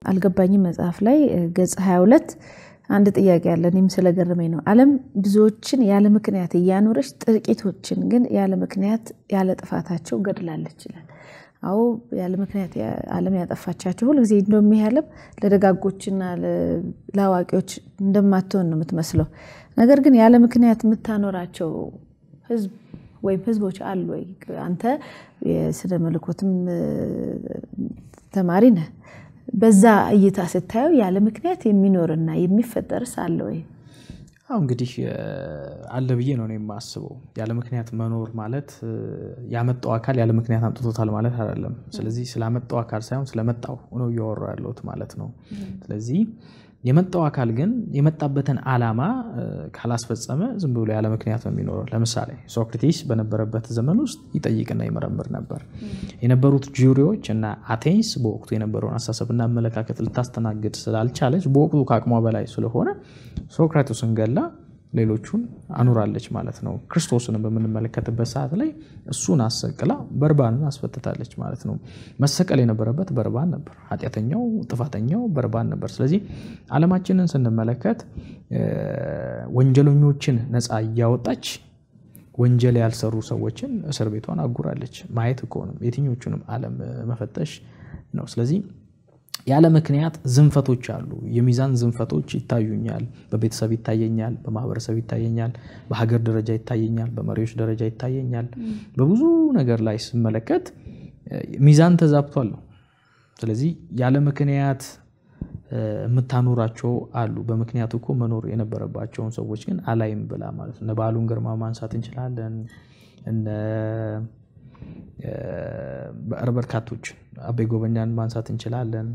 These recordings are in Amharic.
አልገባኝም መጽሐፍ ላይ ገጽ 22 አንድ ጥያቄ አለ። እኔም ስለገረመኝ ነው። ዓለም ብዙዎችን ያለ ምክንያት እያኖረች ጥቂቶችን ግን ያለ ምክንያት ያለ ጥፋታቸው ገድላለች ይላል። አዎ ያለ ምክንያት ዓለም ያጠፋቻቸው ሁልጊዜ እንደውም ይህ ዓለም ለደጋጎችና ለአዋቂዎች እንደማትሆን ነው የምትመስለው። ነገር ግን ያለ ምክንያት የምታኖራቸው ህዝብ ወይም ህዝቦች አሉ ወይ? አንተ የስነ መለኮትም ተማሪ ነህ። በዛ እይታ ስታየው ያለ ምክንያት የሚኖርና የሚፈጠርስ አለ ወይ? አሁ እንግዲህ አለ ብዬ ነው የማስበው። ያለ ምክንያት መኖር ማለት ያመጣው አካል ያለ ምክንያት አምጥቶታል ማለት አይደለም። ስለዚህ ስላመጣው አካል ሳይሆን ስለመጣው ነው እያወራ ያለሁት ማለት ነው። ስለዚህ የመጣው አካል ግን የመጣበትን ዓላማ ካላስፈጸመ ዝም ብሎ ያለ ምክንያት ነው የሚኖረው። ለምሳሌ ሶክራቲስ በነበረበት ዘመን ውስጥ ይጠይቅና ይመረምር ነበር። የነበሩት ጁሪዎች እና አቴንስ በወቅቱ የነበረውን አስተሳሰብና አመለካከት ልታስተናግድ ስላልቻለች በወቅቱ ከአቅሟ በላይ ስለሆነ ሶክራቶስን ገላ ሌሎቹን አኑራለች ማለት ነው። ክርስቶስንም በምንመለከትበት ሰዓት ላይ እሱን አሰቅላ በርባንን አስፈትታለች ማለት ነው። መሰቀል የነበረበት በርባን ነበር። ኃጢአተኛው ጥፋተኛው በርባን ነበር። ስለዚህ ዓለማችንን ስንመለከት ወንጀለኞችን ነፃ እያወጣች ወንጀል ያልሰሩ ሰዎችን እስር ቤቷን አጉራለች። ማየት እኮ ነው የትኞቹንም ዓለም መፈተሽ ነው። ስለዚህ ያለ ምክንያት ዝንፈቶች አሉ። የሚዛን ዝንፈቶች ይታዩኛል። በቤተሰብ ይታየኛል፣ በማህበረሰብ ይታየኛል፣ በሀገር ደረጃ ይታየኛል፣ በመሪዎች ደረጃ ይታየኛል። በብዙ ነገር ላይ ስመለከት ሚዛን ተዛብቷል ነው። ስለዚህ ያለ ምክንያት የምታኖራቸው አሉ። በምክንያት እኮ መኖር የነበረባቸውን ሰዎች ግን አላይም ብላ ማለት ነው። እነ በዓሉን ግርማ ማንሳት እንችላለን። እነ በርካቶች አቤ ጎበኛን ማንሳት እንችላለን።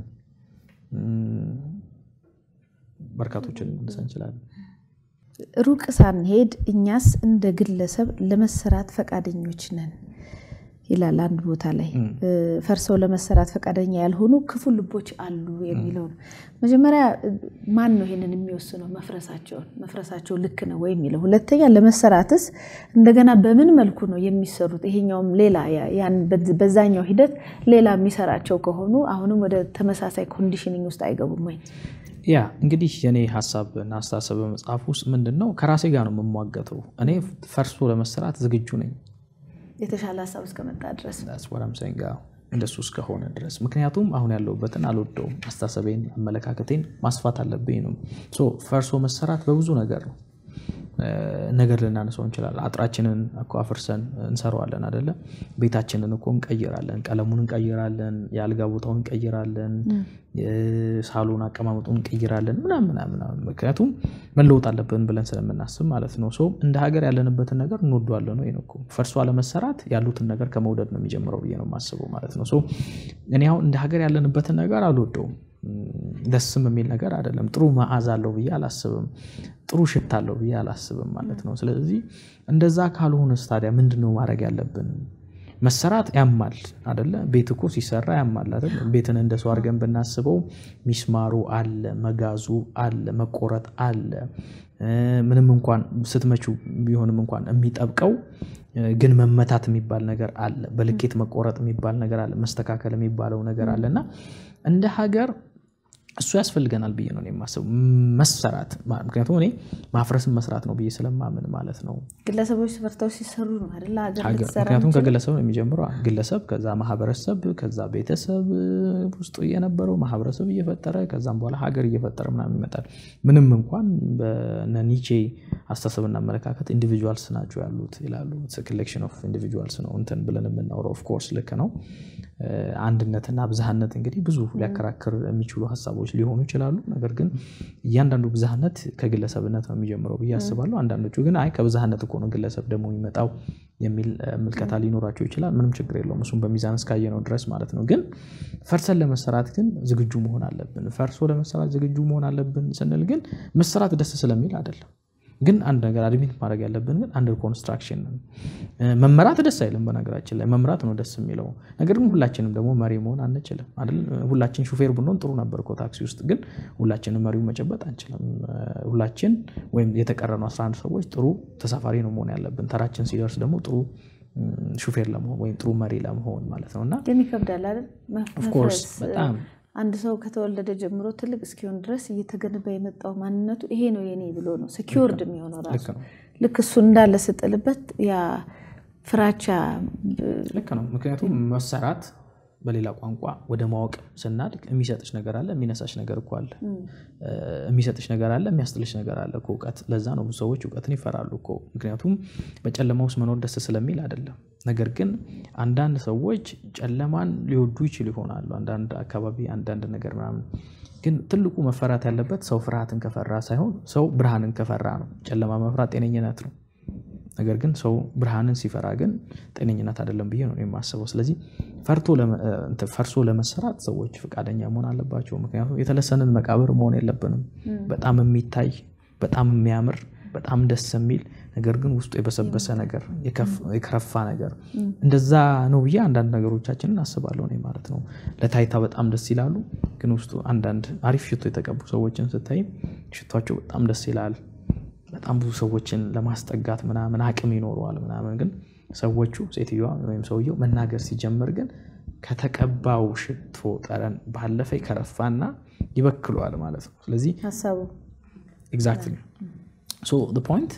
በርካቶችን ማንሳት እንችላለን። ሩቅ ሳንሄድ እኛስ እንደ ግለሰብ ለመሰራት ፈቃደኞች ነን ይላል አንድ ቦታ ላይ። ፈርሰው ለመሰራት ፈቃደኛ ያልሆኑ ክፉ ልቦች አሉ የሚለው ነው። መጀመሪያ ማን ነው ይሄንን የሚወስነው? መፍረሳቸውን መፍረሳቸው ልክ ነው ወይ የሚለው። ሁለተኛ ለመሰራትስ እንደገና በምን መልኩ ነው የሚሰሩት? ይሄኛውም ሌላ በዛኛው ሂደት ሌላ የሚሰራቸው ከሆኑ አሁንም ወደ ተመሳሳይ ኮንዲሽኒንግ ውስጥ አይገቡም ወይ? ያ እንግዲህ የኔ ሀሳብና አስተሳሰብ በመጽሐፍ ውስጥ ምንድን ነው ከራሴ ጋር ነው የምሟገተው። እኔ ፈርሶ ለመሰራት ዝግጁ ነኝ የተሻለ ሀሳብ እስከመጣ ድረስ ወራምሰንጋ እንደሱ እስከሆነ ድረስ ምክንያቱም አሁን ያለሁበትን አልወደውም። አስተሳሰቤን፣ አመለካከቴን ማስፋት አለብኝ ነው። ፈርሶ መሰራት በብዙ ነገር ነው ነገር ልናነሳው እንችላለን። አጥራችንን እኮ አፍርሰን እንሰራዋለን አይደለ? ቤታችንን እኮ እንቀይራለን፣ ቀለሙን እንቀይራለን፣ የአልጋ ቦታውን እንቀይራለን፣ ሳሎን አቀማመጡን እንቀይራለን ምናምን ምናምን። ምክንያቱም መለወጥ አለብን ብለን ስለምናስብ ማለት ነው። ሰው እንደ ሀገር ያለንበትን ነገር እንወደዋለን ነው እኮ ፈርሶ አለመሰራት ያሉትን ነገር ከመውደድ ነው የሚጀምረው ብዬ ነው የማስበው ማለት ነው። እኔ አሁን እንደ ሀገር ያለንበትን ነገር አልወደውም። ደስም የሚል ነገር አይደለም። ጥሩ መዓዛ አለው ብዬ አላስብም። ጥሩ ሽታ አለው ብዬ አላስብም ማለት ነው። ስለዚህ እንደዛ ካልሆነስ ታዲያ ምንድን ነው ማድረግ ያለብን? መሰራት ያማል አደለ? ቤት እኮ ሲሰራ ያማል አይደል? ቤትን እንደ ሰው አድርገን ብናስበው ሚስማሩ አለ፣ መጋዙ አለ፣ መቆረጥ አለ። ምንም እንኳን ስትመቹ ቢሆንም እንኳን የሚጠብቀው ግን መመታት የሚባል ነገር አለ። በልኬት መቆረጥ የሚባል ነገር አለ። መስተካከል የሚባለው ነገር አለ እና እንደ ሀገር እሱ ያስፈልገናል ብዬ ነው የማስበው። መሰራት ምክንያቱም እኔ ማፍረስን መስራት ነው ብዬ ስለማምን ማለት ነው። ግለሰቦች ሰርተው ሲሰሩ ነው አይደለ ሀገር ሀገር ልትሰራ ምክንያቱም የምትችለው? ከግለሰብ ነው የሚጀምረው። ግለሰብ ከዛ ማህበረሰብ ከዛ ቤተሰብ ውስጥ የነበረው ማህበረሰብ እየፈጠረ ከዛም በኋላ ሀገር እየፈጠረ ምናምን ይመጣል። ምንም እንኳን በነ ኒቼ አስተሳሰብና አመለካከት ኢንዲቪጁዋልስ ናቸው ያሉት ይላሉ። ኮሌክሽን ኦፍ ኢንዲቪጁዋልስ ነው እንትን ብለን የምናወራው። ኦፍኮርስ ልክ ነው። አንድነትና ብዝሃነት እንግዲህ ብዙ ሊያከራክር የሚችሉ ሀሳቦች ሊሆኑ ይችላሉ። ነገር ግን እያንዳንዱ ብዝሃነት ከግለሰብነት ነው የሚጀምረው ብዬ አስባለሁ። አንዳንዶቹ ግን አይ ከብዝሃነት እኮ ነው ግለሰብ ደግሞ የሚመጣው የሚል እ፣ ምልከታ ሊኖራቸው ይችላል። ምንም ችግር የለውም። እሱም በሚዛን እስካየነው ድረስ ማለት ነው። ግን ፈርሰን ለመሰራት ግን ዝግጁ መሆን አለብን። ፈርሶ ለመሰራት ዝግጁ መሆን አለብን ስንል ግን መሰራት ደስ ስለሚል አይደለም። ግን አንድ ነገር አድሚት ማድረግ ያለብን ግን አንደር ኮንስትራክሽን ነው። እ፣ መመራት ደስ አይልም። በነገራችን ላይ መምራት ነው ደስ የሚለው። ነገር ግን ሁላችንም ደግሞ መሪ መሆን አንችልም አይደል? ሁላችን ሹፌር ብንሆን ጥሩ ነበር እኮ ታክሲ ውስጥ። ግን ሁላችንም መሪው መጨበጥ አንችልም። እ፣ ሁላችን ወይም የተቀረኑ 11 ሰዎች ጥሩ ተሳፋሪ ነው መሆን ያለብን። ተራችን ሲደርስ ደግሞ ጥሩ እ፣ ሹፌር ለመሆን ወይም ጥሩ መሪ ለመሆን ማለት ነው እና ግን ይከብዳል አይደል? መ- ኦፍኮርስ መፍረስ፣ በጣም አንድ ሰው ከተወለደ ጀምሮ ትልቅ እስኪሆን ድረስ እየተገነባ የመጣው ማንነቱ ይሄ ነው የኔ ብሎ ነው ሴኪውርድ የሚሆነው ራሱ ልክ እሱ እንዳለ ስጥልበት ያ ፍራቻ ልክ ነው። ምክንያቱም መሰራት በሌላ ቋንቋ ወደ ማወቅ ስናድግ የሚሰጥሽ ነገር አለ፣ የሚነሳሽ ነገር እኮ አለ። የሚሰጥሽ ነገር አለ፣ የሚያስጥልሽ ነገር አለ እኮ እውቀት። ለዛ ነው ብዙ ሰዎች እውቀትን ይፈራሉ እኮ። ምክንያቱም በጨለማ ውስጥ መኖር ደስ ስለሚል አይደለም። ነገር ግን አንዳንድ ሰዎች ጨለማን ሊወዱ ይችሉ ይሆናሉ። አንዳንድ አካባቢ አንዳንድ ነገር ምናምን ግን ትልቁ መፈራት ያለበት ሰው ፍርሃትን ከፈራ ሳይሆን ሰው ብርሃንን ከፈራ ነው። ጨለማ መፍራት ጤነኝነት ነው። ነገር ግን ሰው ብርሃንን ሲፈራ ግን ጤነኝነት አይደለም ብዬ ነው የማስበው። ስለዚህ ፈርሶ ለመሰራት ሰዎች ፈቃደኛ መሆን አለባቸው። ምክንያቱም የተለሰንን መቃብር መሆን የለብንም። በጣም የሚታይ በጣም የሚያምር በጣም ደስ የሚል ነገር ግን ውስጡ የበሰበሰ ነገር የከረፋ ነገር እንደዛ ነው ብዬ አንዳንድ ነገሮቻችንን አስባለሁ እኔ ማለት ነው። ለታይታ በጣም ደስ ይላሉ፣ ግን ውስጡ አንዳንድ አሪፍ ሽቶ የተቀቡ ሰዎችን ስታይ ሽቷቸው በጣም ደስ ይላል። በጣም ብዙ ሰዎችን ለማስጠጋት ምናምን አቅም ይኖረዋል ምናምን፣ ግን ሰዎቹ ሴትዮዋ ወይም ሰውየው መናገር ሲጀምር ግን ከተቀባው ሽቶ ጠረን ባለፈ ይከረፋና ይበክለዋል ማለት ነው። ስለዚህ ሀሳቡ ኤግዛክትሊ ሶ ፖይንት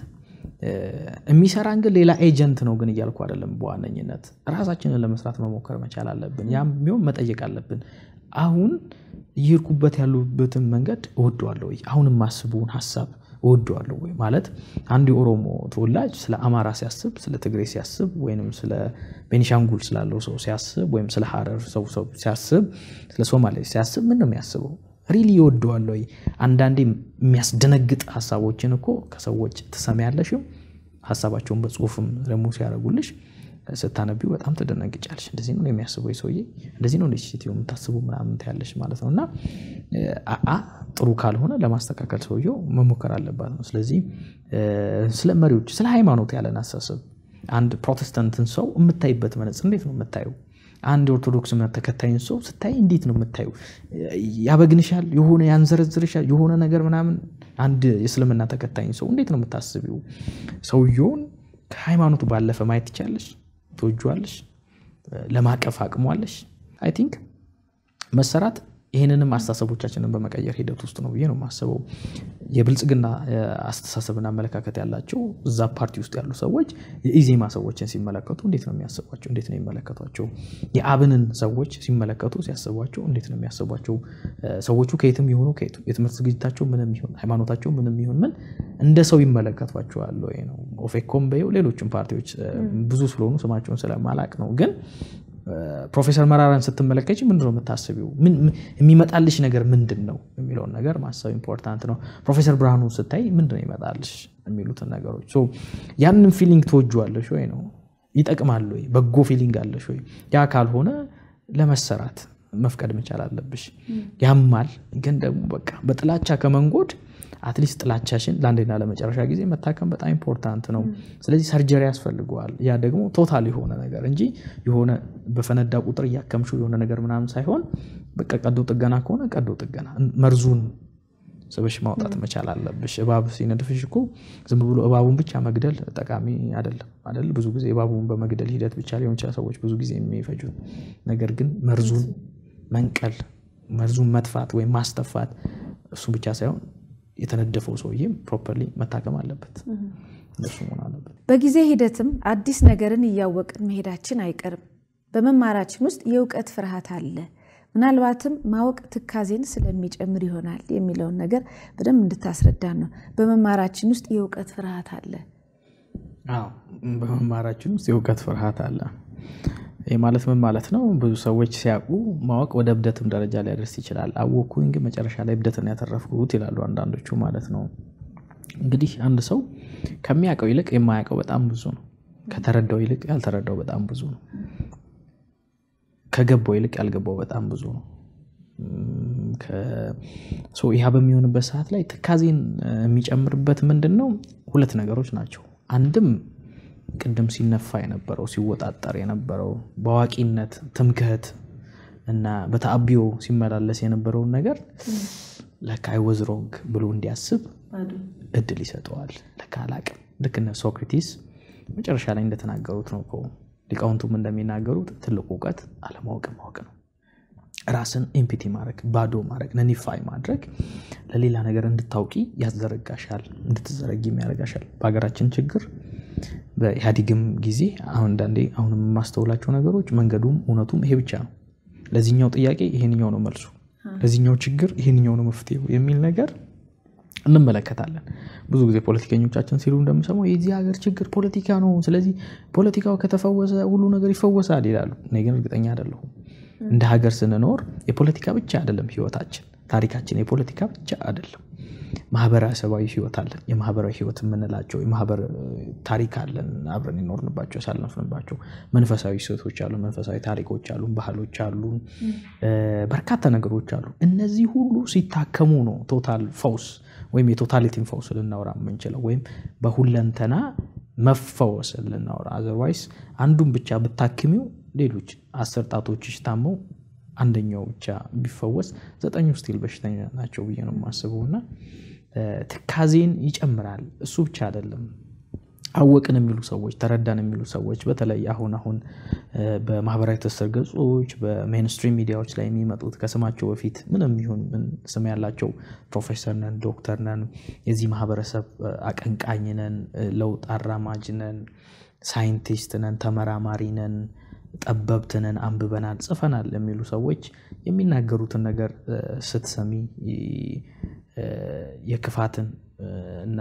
የሚሰራን ግን ሌላ ኤጀንት ነው ግን እያልኩ አይደለም። በዋነኝነት ራሳችንን ለመስራት መሞከር መቻል አለብን። ያም ቢሆን መጠየቅ አለብን። አሁን እየሄድኩበት ያሉበትን መንገድ እወደዋለሁ ወይ? አሁን የማስበውን ሀሳብ እወደዋለሁ ወይ? ማለት አንድ የኦሮሞ ተወላጅ ስለ አማራ ሲያስብ፣ ስለ ትግሬ ሲያስብ፣ ወይም ስለ ቤኒሻንጉል ስላለው ሰው ሲያስብ፣ ወይም ስለ ሀረር ሰው ሲያስብ፣ ስለ ሶማሌ ሲያስብ ምን ነው የሚያስበው? ሪሊ ይወደዋል ወይ? አንዳንዴ የሚያስደነግጥ ሀሳቦችን እኮ ከሰዎች ትሰሚያለሽም ሀሳባቸውን በጽሁፍም ደግሞ ሲያደርጉልሽ ስታነቢው በጣም ትደነግጫለሽ። እንደዚህ ነው የሚያስበው ሰውዬ፣ እንደዚህ ነው ሴትዮ የምታስቡ ምናምን ትያለሽ ማለት ነው። እና አአ ጥሩ ካልሆነ ለማስተካከል ሰውየው መሞከር አለባት ነው። ስለዚህ ስለ መሪዎች፣ ስለ ሃይማኖት ያለን አሳሰብ አንድ ፕሮቴስታንትን ሰው የምታይበት መነጽር እንዴት ነው የምታየው? አንድ የኦርቶዶክስ እምነት ተከታይን ሰው ስታይ እንዴት ነው የምታዩ? ያበግንሻል፣ የሆነ ያንዘረዝርሻል፣ የሆነ ነገር ምናምን። አንድ የእስልምና ተከታይን ሰው እንዴት ነው የምታስቢው? ሰውየውን ከሃይማኖቱ ባለፈ ማየት ትቻለሽ፣ ትወጂዋለሽ፣ ለማቀፍ አቅሟለሽ። አይ ቲንክ መሰራት ይህንንም አስተሳሰቦቻችንን በመቀየር ሂደት ውስጥ ነው ብዬ ነው የማስበው። የብልጽግና አስተሳሰብና አመለካከት ያላቸው እዛ ፓርቲ ውስጥ ያሉ ሰዎች የኢዜማ ሰዎችን ሲመለከቱ እንዴት ነው የሚያስቧቸው? እንዴት ነው የሚመለከቷቸው? የአብንን ሰዎች ሲመለከቱ ሲያስቧቸው እንዴት ነው የሚያስቧቸው? ሰዎቹ ከየትም የሆኑ ከየቱ የትምህርት ዝግጅታቸው ምንም ይሁን ሃይማኖታቸው ምንም ይሁን ምን እንደ ሰው ይመለከቷቸዋል ወይ ነው። ኦፌኮም በይው ሌሎችም ፓርቲዎች ብዙ ስለሆኑ ስማቸውን ስለማላቅ ነው ግን ፕሮፌሰር መራራን ስትመለከች ምንድን ነው የምታስቢው? የሚመጣልሽ ነገር ምንድን ነው የሚለውን ነገር ማሰብ ኢምፖርታንት ነው። ፕሮፌሰር ብርሃኑ ስታይ ምንድን ነው ይመጣልሽ የሚሉትን ነገሮች ያንን ፊሊንግ ትወጂዋለሽ ወይ ነው ይጠቅማል ወይ በጎ ፊሊንግ አለሽ ወይ? ያ ካልሆነ ለመሰራት መፍቀድ መቻል አለብሽ። ያማል፣ ግን ደግሞ በቃ በጥላቻ ከመንጎድ አትሊስት ጥላቻሽን ለአንዴና ለመጨረሻ ጊዜ መታከም በጣም ኢምፖርታንት ነው። ስለዚህ ሰርጀሪ ያስፈልገዋል። ያ ደግሞ ቶታል የሆነ ነገር እንጂ የሆነ በፈነዳ ቁጥር እያከምሽው የሆነ ነገር ምናምን ሳይሆን በቃ ቀዶ ጥገና ከሆነ ቀዶ ጥገና መርዙን ስብሽ ማውጣት መቻል አለብሽ። እባብ ሲነድፍሽ እኮ ዝም ብሎ እባቡን ብቻ መግደል ጠቃሚ አይደለም አይደል? ብዙ ጊዜ እባቡን በመግደል ሂደት ብቻ ሊሆን ይችላል ሰዎች ብዙ ጊዜ የሚፈጁት። ነገር ግን መርዙን መንቀል፣ መርዙን መጥፋት ወይም ማስተፋት እሱ ብቻ ሳይሆን የተነደፈው ሰውዬም ፕሮፐርሊ መታከም አለበት። እንደሱ መሆን አለበት። በጊዜ ሂደትም አዲስ ነገርን እያወቅን መሄዳችን አይቀርም። በመማራችን ውስጥ የእውቀት ፍርሃት አለ። ምናልባትም ማወቅ ትካዜን ስለሚጨምር ይሆናል የሚለውን ነገር በደንብ እንድታስረዳን ነው። በመማራችን ውስጥ የእውቀት ፍርሃት አለ። አዎ፣ በመማራችን ውስጥ የእውቀት ፍርሃት አለ። ይህ ማለት ምን ማለት ነው? ብዙ ሰዎች ሲያውቁ ማወቅ ወደ እብደትም ደረጃ ሊያደርስ ይችላል። አወኩኝ ግን መጨረሻ ላይ እብደትን ያተረፍኩት ይላሉ አንዳንዶቹ ማለት ነው። እንግዲህ አንድ ሰው ከሚያውቀው ይልቅ የማያውቀው በጣም ብዙ ነው። ከተረዳው ይልቅ ያልተረዳው በጣም ብዙ ነው። ከገባው ይልቅ ያልገባው በጣም ብዙ ነው። ይህ በሚሆንበት ሰዓት ላይ ትካዜን የሚጨምርበት ምንድን ነው? ሁለት ነገሮች ናቸው። አንድም ቅድም ሲነፋ የነበረው ሲወጣጠር የነበረው በአዋቂነት ትምክህት እና በተአቢዮ ሲመላለስ የነበረውን ነገር ለካ አይ ወዝ ሮንግ ብሎ እንዲያስብ እድል ይሰጠዋል። ለካ አላቅም። ልክ እነ ሶክራቲስ መጨረሻ ላይ እንደተናገሩት ነው እኮ ሊቃውንቱም እንደሚናገሩት ትልቁ እውቀት አለማወቅ ማወቅ ነው። ራስን ኤምፒቲ ማድረግ ባዶ ማድረግ ነኒፋይ ማድረግ ለሌላ ነገር እንድታውቂ ያዘረጋሻል፣ እንድትዘረጊም ያደርጋሻል። በሀገራችን ችግር በኢህአዴግም ጊዜ አሁን አንዳንዴ አሁን የማስተውላቸው ነገሮች መንገዱም እውነቱም ይሄ ብቻ ነው። ለዚህኛው ጥያቄ ይሄንኛው ነው መልሱ፣ ለዚህኛው ችግር ይሄንኛው ነው መፍትሄው የሚል ነገር እንመለከታለን። ብዙ ጊዜ ፖለቲከኞቻችን ሲሉ እንደምሰማው የዚህ ሀገር ችግር ፖለቲካ ነው፣ ስለዚህ ፖለቲካው ከተፈወሰ ሁሉ ነገር ይፈወሳል ይላሉ። እኔ ግን እርግጠኛ አይደለሁም። እንደ ሀገር ስንኖር የፖለቲካ ብቻ አይደለም ህይወታችን፣ ታሪካችን የፖለቲካ ብቻ አይደለም። ማህበረሰባዊ ህይወት አለን። የማህበራዊ ህይወት የምንላቸው የማህበር ታሪክ አለን። አብረን የኖርንባቸው ያሳለፍንባቸው መንፈሳዊ እሴቶች አሉ፣ መንፈሳዊ ታሪኮች አሉ፣ ባህሎች አሉ፣ በርካታ ነገሮች አሉ። እነዚህ ሁሉ ሲታከሙ ነው ቶታል ፈውስ ወይም የቶታሊቲን ፈውስ ልናወራ የምንችለው ወይም በሁለንተና መፈወስ ልናወራ። አዘርዋይስ አንዱን ብቻ ብታክሚው ሌሎች አስር ጣቶችሽ ታመው አንደኛው ብቻ ቢፈወስ ዘጠኙ ስቲል በሽተኛ ናቸው ብዬ ነው የማስበው። እና ትካዜን ይጨምራል። እሱ ብቻ አይደለም። አወቅን የሚሉ ሰዎች ተረዳን የሚሉ ሰዎች በተለይ አሁን አሁን በማህበራዊ ትስስር ገጾች በሜንስትሪም ሚዲያዎች ላይ የሚመጡት ከስማቸው በፊት ምንም ይሁን ምን ስም ያላቸው ፕሮፌሰር ነን፣ ዶክተር ነን፣ የዚህ ማህበረሰብ አቀንቃኝ ነን፣ ለውጥ አራማጅ ነን፣ ሳይንቲስት ነን፣ ተመራማሪ ነን ጠበብትንን አንብበናል፣ ጽፈናል የሚሉ ሰዎች የሚናገሩትን ነገር ስትሰሚ የክፋትን እና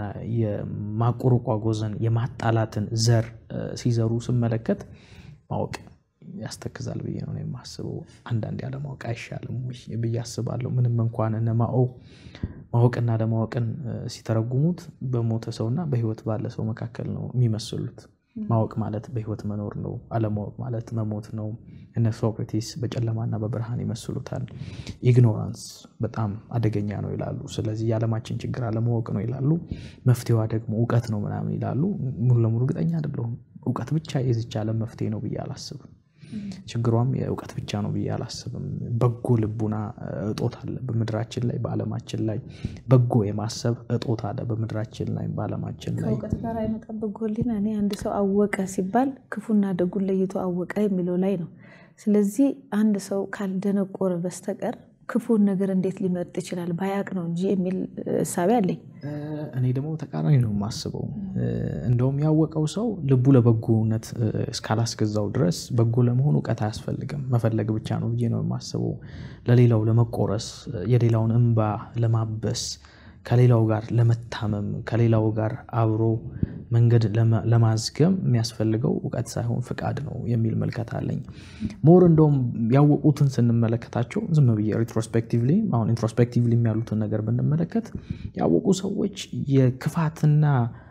የማቆርቋጎዝን የማጣላትን ዘር ሲዘሩ ስመለከት ማወቅ ያስተክዛል ብዬ ነው የማስበው። አንዳንድ ያለማወቅ አይሻልም ብዬ አስባለሁ። ምንም እንኳን እነ ማኦ ማወቅና አለማወቅን ሲተረጉሙት በሞተ ሰውና በህይወት ባለ ሰው መካከል ነው የሚመስሉት። ማወቅ ማለት በህይወት መኖር ነው። አለማወቅ ማለት መሞት ነው። እነ ሶክራቲስ በጨለማና በብርሃን ይመስሉታል። ኢግኖራንስ በጣም አደገኛ ነው ይላሉ። ስለዚህ የዓለማችን ችግር አለማወቅ ነው ይላሉ። መፍትሄዋ ደግሞ እውቀት ነው ምናምን ይላሉ። ሙሉ ለሙሉ እርግጠኛ አይደለሁም። እውቀት ብቻ የዚች ዓለም መፍትሄ ነው ብዬ አላስብም። ችግሯም የእውቀት ብቻ ነው ብዬ አላስብም። በጎ ልቡና እጦት አለ በምድራችን ላይ በዓለማችን ላይ በጎ የማሰብ እጦት አለ በምድራችን ላይ በዓለማችን ላይ። ከእውቀት ጋር አይመጣም በጎ ሕሊና። እኔ አንድ ሰው አወቀ ሲባል ክፉና ደጉን ለይቶ አወቀ የሚለው ላይ ነው። ስለዚህ አንድ ሰው ካልደነቆረ በስተቀር ክፉን ነገር እንዴት ሊመርጥ ይችላል? ባያቅ ነው እንጂ የሚል እሳቤ አለኝ። እኔ ደግሞ ተቃራኒ ነው የማስበው። እንደውም ያወቀው ሰው ልቡ ለበጎነት እስካላስገዛው ድረስ በጎ ለመሆን እውቀት አያስፈልግም፣ መፈለግ ብቻ ነው ብዬ ነው የማስበው። ለሌላው ለመቆረስ፣ የሌላውን እንባ ለማበስ፣ ከሌላው ጋር ለመታመም፣ ከሌላው ጋር አብሮ መንገድ ለማዝገም የሚያስፈልገው እውቀት ሳይሆን ፍቃድ ነው የሚል መልከት አለኝ። ሞር እንደውም ያወቁትን ስንመለከታቸው ዝም ብዬ ሪትሮስፔክቲቭሊ አሁን ኢንትሮስፔክቲቭሊ ያሉትን ነገር ብንመለከት ያወቁ ሰዎች የክፋትና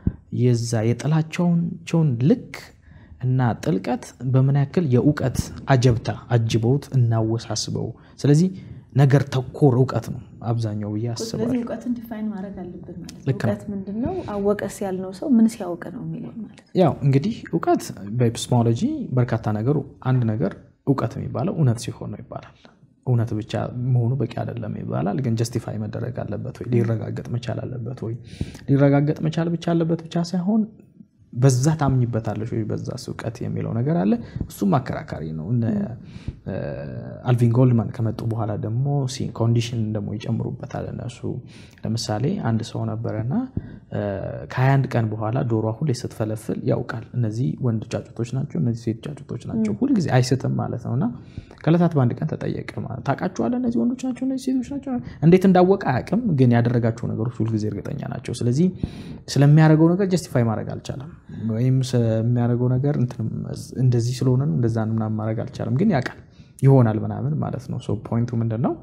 የዛ የጥላቻቸውን ልክ እና ጥልቀት በምን ያክል የእውቀት አጀብታ አጅበውት እናወሳስበው። ስለዚህ ነገር ተኮር እውቀት ነው አብዛኛው ብዬ ስለዚህ አስባለሁ። እውቀትን ዲፋይን ማድረግ አለብን ማለት ነው። ልክ ነው። እውቀት ምንድን ነው? አወቀስ ያልነው ሰው ምን ሲያውቅ ነው የሚለው ማለት ነው። ያው እንግዲህ እውቀት በኤፒስሞሎጂ በርካታ ነገሩ አንድ ነገር እውቀት የሚባለው እውነት ሲሆን ነው ይባላል። እውነት ብቻ መሆኑ በቂ አይደለም ይባላል። ግን ጀስቲፋይ መደረግ አለበት ወይ ሊረጋገጥ መቻል አለበት ወይ ሊረጋገጥ መቻል ብቻ አለበት ብቻ ሳይሆን በዛ ታምኝበታለች ወይ በዛ እውቀት የሚለው ነገር አለ። እሱም አከራካሪ ነው። እነ አልቪን ጎልድማን ከመጡ በኋላ ደግሞ ኮንዲሽን ደግሞ ይጨምሩበታል እነሱ። ለምሳሌ አንድ ሰው ነበረና ከ21 ቀን በኋላ ዶሯ ሁሌ ስትፈለፍል ያውቃል። እነዚህ ወንድ ጫጩቶች ናቸው፣ እነዚህ ሴት ጫጩቶች ናቸው። ሁልጊዜ አይስትም ማለት ነው እና ከዕለታት በአንድ ቀን ተጠየቀ ማለት ታውቃችኋለህ፣ እነዚህ ወንዶች ናቸው፣ እነዚህ ሴቶች ናቸው። እንዴት እንዳወቀ አያውቅም፣ ግን ያደረጋቸው ነገሮች ሁልጊዜ እርግጠኛ ናቸው። ስለዚህ ስለሚያደርገው ነገር ጀስቲፋይ ማድረግ አልቻለም፣ ወይም ስለሚያደርገው ነገር እንትን እንደዚህ ስለሆነ ነው እንደዛ ነው ምናምን ማድረግ አልቻለም፣ ግን ያውቃል ይሆናል ምናምን ማለት ነው። ሶ ፖይንቱ ምንድን ነው?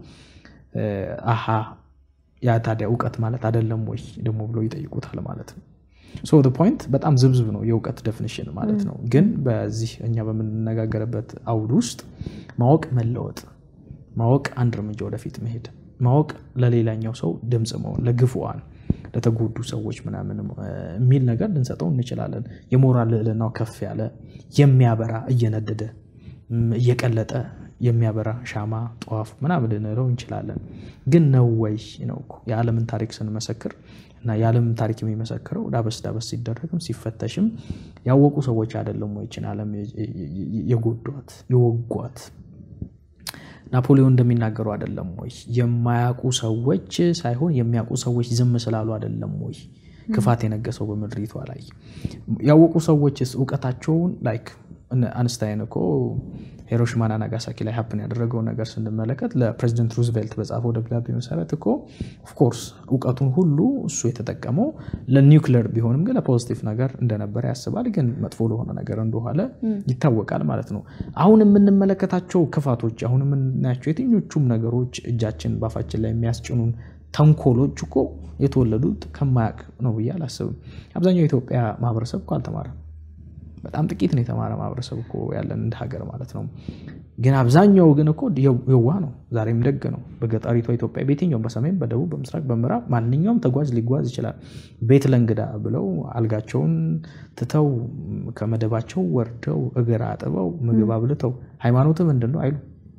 አሃ ያ ታዲያ እውቀት ማለት አይደለም ወይ ደግሞ ብለው ይጠይቁታል ማለት ነው። ሶ ፖይንት በጣም ዝብዝብ ነው የእውቀት ደፊኒሽን ማለት ነው። ግን በዚህ እኛ በምንነጋገርበት አውድ ውስጥ ማወቅ መለወጥ፣ ማወቅ አንድ እርምጃ ወደፊት መሄድ፣ ማወቅ ለሌላኛው ሰው ድምፅ መሆን፣ ለግፉዋን ለተጎዱ ሰዎች ምናምን የሚል ነገር ልንሰጠው እንችላለን። የሞራል ልዕልናው ከፍ ያለ የሚያበራ እየነደደ እየቀለጠ የሚያበራ ሻማ ጠዋፍ ምናምን ልንለው እንችላለን። ግን ነው ወይ ነው እኮ የዓለምን ታሪክ ስንመሰክር እና የዓለምን ታሪክ የሚመሰክረው ዳበስ ዳበስ ሲደረግም ሲፈተሽም ያወቁ ሰዎች አይደለም ወይ ይችን ዓለም የጎዷት የወጓት ናፖሊዮን እንደሚናገሩ አይደለም ወይ? የማያውቁ ሰዎች ሳይሆን የሚያውቁ ሰዎች ዝም ስላሉ አይደለም ወይ ክፋት የነገሰው በምድሪቷ ላይ? ያወቁ ሰዎችስ እውቀታቸውን ላይክ አንስታይን እኮ ሂሮሺማና ናጋሳኪ ላይ ሀፕን ያደረገውን ነገር ስንመለከት ለፕሬዚደንት ሩዝቬልት በጻፈው ደብዳቤ መሰረት እኮ ኦፍኮርስ እውቀቱን ሁሉ እሱ የተጠቀመው ለኒውክሌር ቢሆንም ግን ለፖዚቲቭ ነገር እንደነበረ ያስባል። ግን መጥፎ ለሆነ ነገር እንደኋለ ይታወቃል ማለት ነው። አሁን የምንመለከታቸው ክፋቶች፣ አሁን የምናያቸው የትኞቹም ነገሮች እጃችን ባፋችን ላይ የሚያስጭኑን ተንኮሎች እኮ የተወለዱት ከማያውቅ ነው ብዬ አላስብም። አብዛኛው የኢትዮጵያ ማህበረሰብ እኮ አልተማረም። በጣም ጥቂት ነው የተማረ ማህበረሰብ እኮ ያለን እንደ ሀገር ማለት ነው። ግን አብዛኛው ግን እኮ የዋ ነው፣ ዛሬም ደግ ነው። በገጠሪቷ ኢትዮጵያ በየትኛውም በሰሜን፣ በደቡብ፣ በምስራቅ፣ በምዕራብ ማንኛውም ተጓዥ ሊጓዝ ይችላል። ቤት ለእንግዳ ብለው አልጋቸውን ትተው ከመደባቸው ወርደው እግር አጥበው ምግብ አብልተው ሃይማኖት ምንድን ነው አይሉ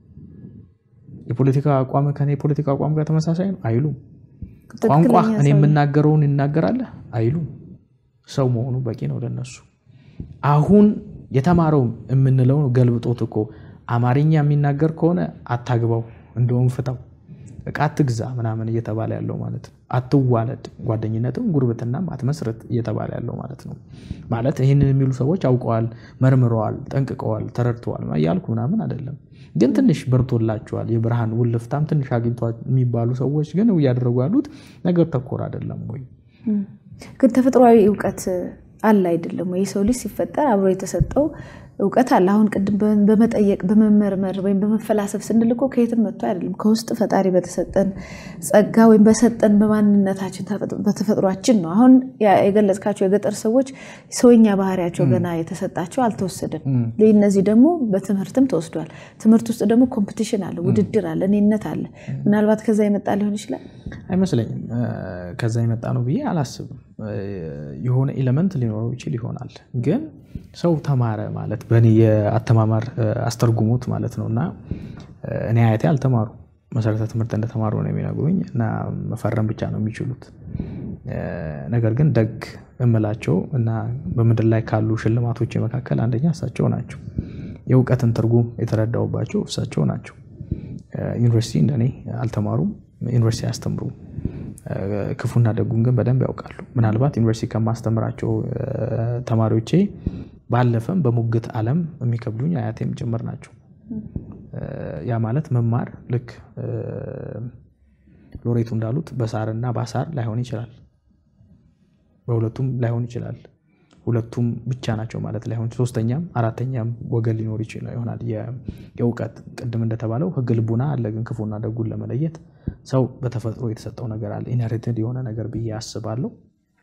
የፖለቲካ አቋም ከኔ የፖለቲካ አቋም ጋር ተመሳሳይ ነው አይሉም። ቋንቋ እኔ የምናገረውን ይናገራለህ አይሉም። ሰው መሆኑ በቂ ነው ለነሱ። አሁን የተማረው የምንለው ገልብጦት እኮ አማርኛ የሚናገር ከሆነ አታግባው፣ እንደውም ፍታው፣ እቃ አትግዛ ምናምን እየተባለ ያለው ማለት ነው። አትዋለድ፣ ጓደኝነትም ጉርብትናም አትመስረት እየተባለ ያለው ማለት ነው። ማለት ይህንን የሚሉ ሰዎች አውቀዋል፣ መርምረዋል፣ ጠንቅቀዋል፣ ተረድተዋል እያልኩ ምናምን አይደለም። ግን ትንሽ በርቶላቸዋል፣ የብርሃን ውልፍታም ትንሽ አግኝቷል የሚባሉ ሰዎች ግን እያደረጉ ያሉት ነገር ተኮር አይደለም ወይ? ግን ተፈጥሯዊ እውቀት አለ አይደለም ወይ? የሰው ልጅ ሲፈጠር አብሮ የተሰጠው እውቀት አለ። አሁን ቅድም በመጠየቅ በመመርመር ወይም በመፈላሰፍ ስንል እኮ ከየትም መጥቶ አይደለም። ከውስጥ ፈጣሪ በተሰጠን ጸጋ ወይም በሰጠን በማንነታችን በተፈጥሯችን ነው። አሁን የገለጽካቸው የገጠር ሰዎች ሰውኛ ባህሪያቸው ገና የተሰጣቸው አልተወሰደም። እነዚህ ደግሞ በትምህርትም ተወስዷል። ትምህርት ውስጥ ደግሞ ኮምፒቲሽን አለ፣ ውድድር አለ፣ እኔነት አለ። ምናልባት ከዛ የመጣ ሊሆን ይችላል። አይመስለኝም። ከዛ የመጣ ነው ብዬ አላስብም። የሆነ ኤሌመንት ሊኖረው ይችል ይሆናል ግን ሰው ተማረ ማለት በእኔ የአተማማር አስተርጉሙት ማለት ነው። እና እኔ አያቴ አልተማሩ መሰረተ ትምህርት እንደተማሩ ነው የሚነግሩኝ እና መፈረም ብቻ ነው የሚችሉት። ነገር ግን ደግ እምላቸው እና በምድር ላይ ካሉ ሽልማቶች መካከል አንደኛ እሳቸው ናቸው። የእውቀትን ትርጉም የተረዳውባቸው እሳቸው ናቸው። ዩኒቨርሲቲ እንደኔ አልተማሩም፣ ዩኒቨርሲቲ አያስተምሩም። ክፉና ደጉን ግን በደንብ ያውቃሉ። ምናልባት ዩኒቨርሲቲ ከማስተምራቸው ተማሪዎቼ ባለፈም በሙግት ዓለም የሚከብዱኝ አያቴም ጭምር ናቸው። ያ ማለት መማር ልክ ሎሬቱ እንዳሉት በሳርና ባሳር ላይሆን ይችላል። በሁለቱም ላይሆን ይችላል። ሁለቱም ብቻ ናቸው ማለት ላይሆን፣ ሶስተኛም አራተኛም ወገን ሊኖር ይችላል ይሆናል። የእውቀት ቅድም እንደተባለው ሕግ ልቡና አለ። ግን ክፉና ደጉን ለመለየት ሰው በተፈጥሮ የተሰጠው ነገር አለ፣ ኢንሄሪትድ የሆነ ነገር ብዬ አስባለሁ።